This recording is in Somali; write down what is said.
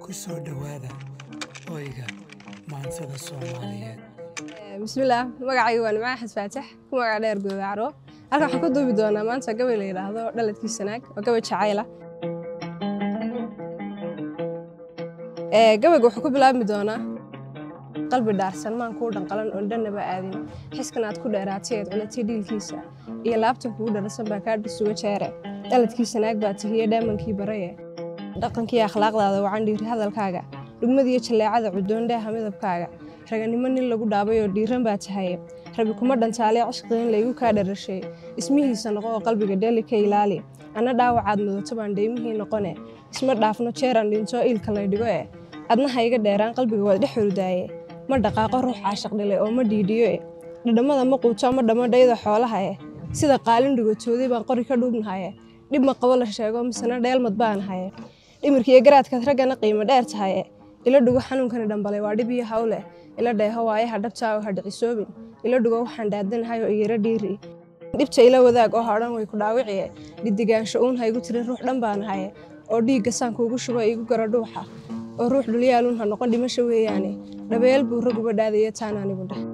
ku soo dhowaada hoyga maansada soomaaliyeed bismillaah magacayga waa nimca axmed faatax ku magac dheer goodacro halkan waxaan ka duubi doonaa maanta gabay la yidhaahdo dhaladkii sanaag oo gabay jacayla gabayga wuxuu ku bilaabmi doonaa qalbi dhaarsan maan kuu dhanqalan oon dhannaba aadin xiskan aad ku dheeraatay eed culatay dhiilkiisa iyo laabtan kugu dharasan baa kaa dhisuga jeere dhaladkii sanaag baa tihiye dheemankii baraye dhaqankii akhlaaqdaada wacan dhiiri hadalkaaga dhugmadiiyo jalleecada cudoondheeha midabkaaga raganimo nin lagu dhaabay oo dhiiran baa tahaye rabi kuma dhantaalee cishqiin laygu kaa dharashay ismihiisa noqo oo qalbiga dheeli ka ilaali anna dhaawacaad mudato baan dheymihii noqone isma dhaafno jeeraan dhinto iilka lay dhigo eh adna ha iga dheeraan qalbiga waad dhex hurdaaye ma dhaqaaqo ruux caashiq dhilay oo ma dhiidhiyo eh dhadhammada ma quuto ma dhammo dhayda xoolaha eh sida qaalin dhigotooday baan qori ka dhuubnahaye dhib ma qabo la sheego misena dheelmad baan haye dhimirkiiyo garaadkaad raggana qiimo dheer tahaye ila dhugo xanuunkani dhambalay waa dhib iyo hawleh ila dheeho waayaha dhabtaa oo ha dhicisoobin ila dhugo waxaan dhaadanahay oo iyaro dhiiri dhibta ila wadaag oo hodhan way ku dhaawiciye dhidigaansho uun ha igu tirin ruux dhan baan haye oo dhiigga saan kuugu shubo igu garo dhuuxa oo ruux dhulyaaluun ha noqon dhimasho weeyaane dhabeel buu raguba dhaadaya taan anigu dheh